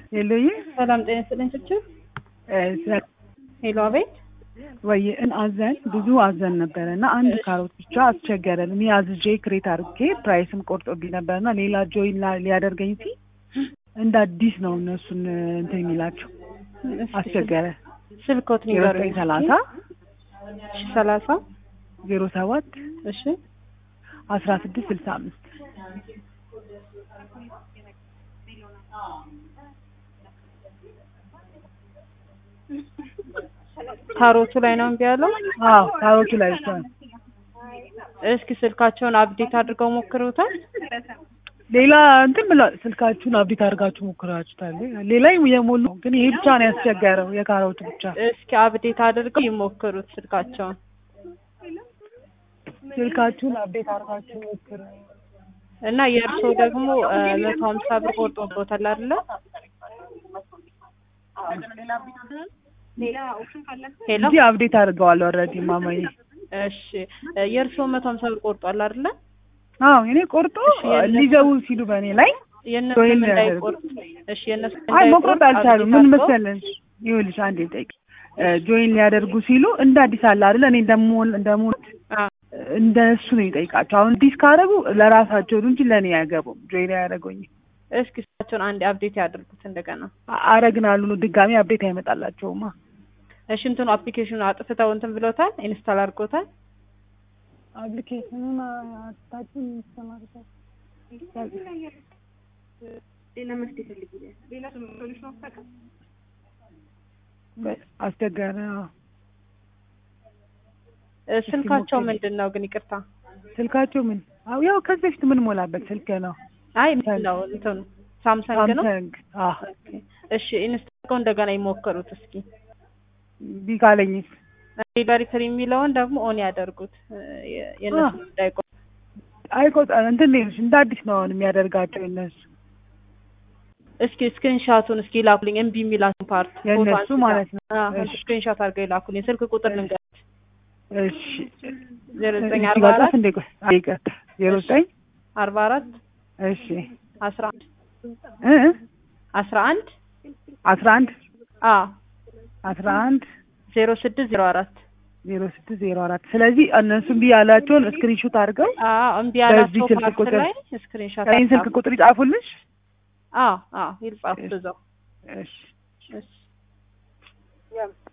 የለይ ሰላም ጤና ይስጥልኝ። ችችር ሄሎ፣ አቤት። ወይ እን አዘን ብዙ አዘን ነበረ እና አንድ ካሮት ብቻ አስቸገረን። እኔ አዝዤ ክሬት አድርጌ ፕራይስም ቆርጦብኝ ነበር እና ሌላ ጆይን ሊያደርገኝ ሲ እንደ አዲስ ነው እነሱን እንትን የሚላቸው አስቸገረ። ስልኮት ዜሮ ዘጠኝ ሰላሳ ሰላሳ ዜሮ ሰባት እሺ አስራ ስድስት ስልሳ አምስት ካሮቱ ላይ ነው እምቢ ያለው። አዎ ካሮቱ ላይ ብቻ ነው። እስኪ ስልካቸውን አፕዴት አድርገው ሞክሩታል። ሌላ እንትን ብላ ስልካችሁን አብዴት አድርጋችሁ ሞክራችሁታል። ሌላ የሞሉ ግን ይሄ ብቻ ነው ያስቸገረው፣ የካሮቱ ብቻ። እስኪ አፕዴት አድርገው ይሞክሩት ስልካቸውን። ስልካችሁን አብዴት አድርጋችሁ ሞክሩ እና የእርሶ ደግሞ መቶ ሀምሳ ብር ቆርጦበታል አይደለ? ሄሎ እንጂ አብዴት አድርገዋል ኦልሬዲ ማማዬ። እሺ የእርሶ መቶ ሀምሳ ብር ቆርጧል አይደለ? አዎ እኔ ቆርጦ እሺ፣ የእነሱ- ሊገቡ ሲሉ በእኔ ላይ የእነሱም ጆይን እንዳይቆርጥ እሺ፣ የእነሱም አይ እንዳይቆርጥ መቁረጥ አልቻሉ። አፕዴት ምን አድርገው። መሰለሽ ይኸውልሽ አንዴ ጠይቅ ጆይን ሊያደርጉ ሲሉ እንደ አዲስ አለ አይደለ? እኔ እንደሞል እንደሞል አ እንደ እሱ ነው የጠይቃቸው። አሁን አዲስ ካደረጉ ለራሳቸው ነው እንጂ ለእኔ አያገቡም። ጆይን አያደርጉኝ እስኪ ስልካቸውን አንዴ አፕዴት ያድርጉት እንደገና። አረግናሉ ነው ድጋሚ አብዴት አይመጣላቸውማ። እሺ እንትኑ አፕሊኬሽኑ አጥፍተው እንትን ብሎታል፣ ኢንስታል አድርጎታል። አፕሊኬሽኑን አታችን ይሰማርታል አስቸጋሪ ነው። እ ስልካቸው ሞክሪ። ምንድን ነው ግን ይቅርታ። ስልካቸው ምን አው ያው ከዚህ በፊት ምን ሞላበት ስልክ ነው አይ ምን ነው እንትኑ ሳምሰንግ ነው። ሳምሰንግ። አዎ ኦኬ። እሺ ኢንስታል አድርገው እንደገና ይሞክሩት እስኪ። ቢካለኝስ ዴሊቨሪ ፍሪ የሚለውን ደግሞ ኦን ያደርጉት እ የ- የእነሱ እንዳይቆርጥ። አይቆጣ እንትን ነው እንደ አዲስ ነው አሁን የሚያደርጋቸው እነሱ እስኪ ስክሪንሻቱን እስኪ ላኩልኝ። እምቢ የሚላትን ፓርት የእነሱ ማለት ነው። እሺ። ስክሪንሻት አድርገው ይላኩልኝ። ስልክ ቁጥር ልንገር እሺ ዜሮ ዘጠኝ እዚህ አርባ ጋር አራት እንደ ቆይ አይ ይቅርታ ዜሮ ዘጠኝ አርባ አራት እሺ አስራ አንድ እ አስራ አንድ አስራ አንድ አ አስራ አንድ ዜሮ ስድስት ዜሮ አራት ዜሮ ስድስት ዜሮ አራት ስለዚህ እነሱ እምቢ ያላቸውን ስክሪንሾት አድርገው አ እምቢ ያላቸው ስልክ ፓርት ቁጥር- ላይ ስክሪንሻት ይህን ስልክ ቁጥር ይጻፉልሽ አ አ ይልጻፉ እዛው እሺ እሺ